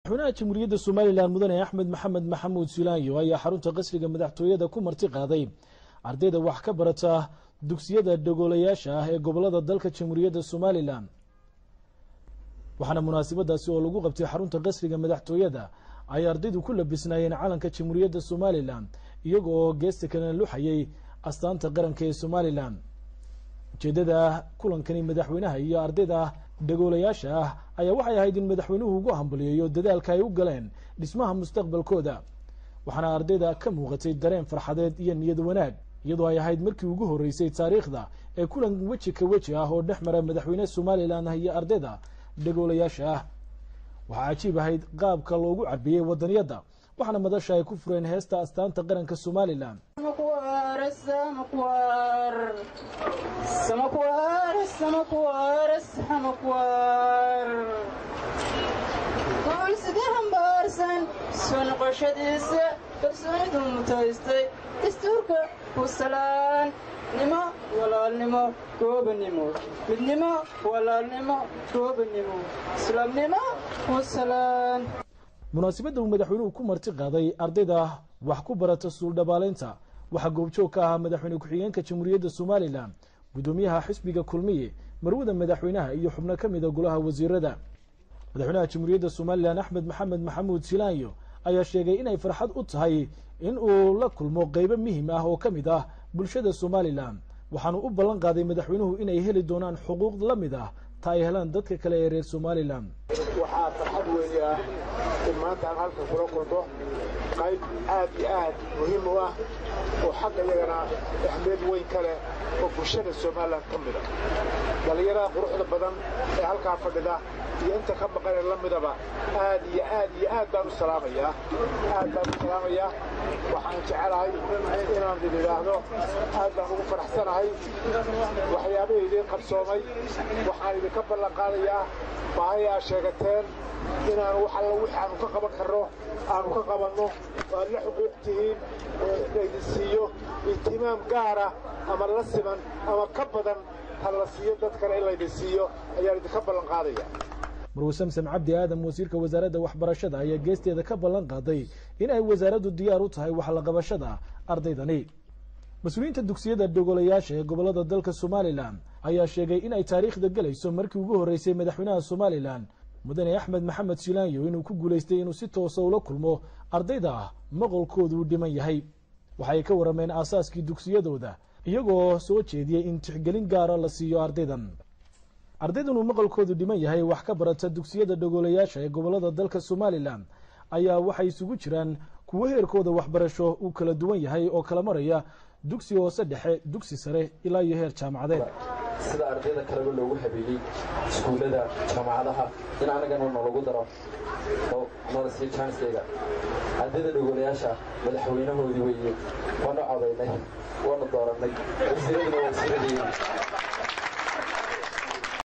madaxweynaha jamhuuriyadda somalilan mudane axmed maxamed maxamuud silaanyo ayaa xarunta qasriga madaxtooyada ku marti qaaday ardayda wax ka barata dugsiyada dhagoolayaasha ah ee gobolada dalka jamhuuriyadda somalilan waxaana munaasabadaasi oo lagu qabtay xarunta qasriga madaxtooyada ay ardaydu ku labisnaayeen calanka jamhuuriyadda somalilan iyaga oo geesta kalena luxayay astaanta qaranka ee somalilan ujeedada kulankani madaxweynaha iyo ardayda dhagoolayaasha ah ayaa waxay ahayd in madaxweynuhu ugu hambaliyeeyo dadaalka ay u galeen dhismaha mustaqbalkooda waxaana ardayda ka muuqatay dareen farxadeed iyo niyad wanaag iyadoo ay ahayd markii ugu horreysay taariikhda ee kulan weji ka weji ah oo dhex mara madaxweyne somalilan iyo ardayda dhagoolayaasha ah waxaa cajiib ahayd qaabka loogu cabiyey wadaniyadda waxaana madasha ay ku fureen heesta astaanta qaranka somalilan guulsida hambaarsan soo noqoshadiisa kalsoonidu mutaystay dastuurka pusalaan nimo walaalnimo goobanimo midnimo walaalnimo goobanimo islaamnimo pusalaan munaasabadda uu madaxweynuhu ku marti qaaday ardayda wax ku barata suuldhabaaleynta waxaa goobjoog ka ahaa madaxweyne ku-xigeenka jamhuuriyadda somalilan guddoomiyaha xisbiga kulmiye marwada madaxweynaha iyo xubno ka mida golaha wasiirada madaxweynaha jamhuuriyadda somalilan axmed maxamed maxamuud silaanyo ayaa sheegay inay farxad u tahay in uu la kulmo qeybo muhim ah oo ka mid ah bulshada somalilan waxaanu u ballan qaaday madaxweynuhu inay heli doonaan xuquuq la mid ah ta ay helaan dadka kale ee reer somalilan waxaa farxad weyn ah in maanta aan halkan kula kulmo qayb aad iyo aad muhiim u ah oo xagga iyagana axmeed weyn ka leh oo bulshada somalilan ka mida dhallinyarada quruxda badan ee halkaa fadhida iyo inta ka maqanee la midaba aad iyo aad iyo aad baan u salaamayaa aad baan u salaamayaa waxaan jecelahay inaan idin idhaahdo aad baan ugu faraxsanahay waxyaabihii idiin qabsoomay waxaan idinka ballan qaadayaa baahay aa sheegateen inaan wax alla wixii aanu ka qaban karno aanu ka qabanno waad la xuquuq tihiin laydin siiyo ihtimaam gaara ama la siman ama ka badan ha la siiyo dad kale in laydin siiyo ayaan idinka ballan qaadaya marwe samsam cabdi aadam wasiirka wasaaradda waxbarashada ayaa geesteeda ka ballan qaaday in ay wasaaraddu diyaar u tahay wax la qabashada ardaydani mas-uuliyiinta dugsiyada dhogolayaasha ee gobolada dalka somalilan ayaa sheegay in ay taariikhda gelayso markii ugu horreysay madaxweynaha somalilan mudane axmed maxamed silaanyo inuu ku guulaystay inuu si toosa ula kulmo ardayda ah maqolkoodu u dhiman yahay waxay ka warrameen aasaaskii dugsiyadooda iyagoo soo jeediyey in tixgelin gaara la siiyo ardaydan ardaydan uu maqalkoodu dhiman yahay wax ka barata dugsiyada dhagoolayaasha ee gobolada dalka somalilan ayaa waxay isugu jiraan kuwo heerkooda waxbarasho uu kala duwan yahay oo kala maraya dugsi hoose dhexe dugsi sare ilaa iyo heer jaamacadeed sida ardayda kaleba loogu habeeyey iskuullada jaamacadaha in anagana nalagu daro oo nala siiyo janskeyga ardayda dhagoolayaasha madaxweynahoodii weeye waana codaynay waana doorannay wasiiraduna waa wasiiradeyna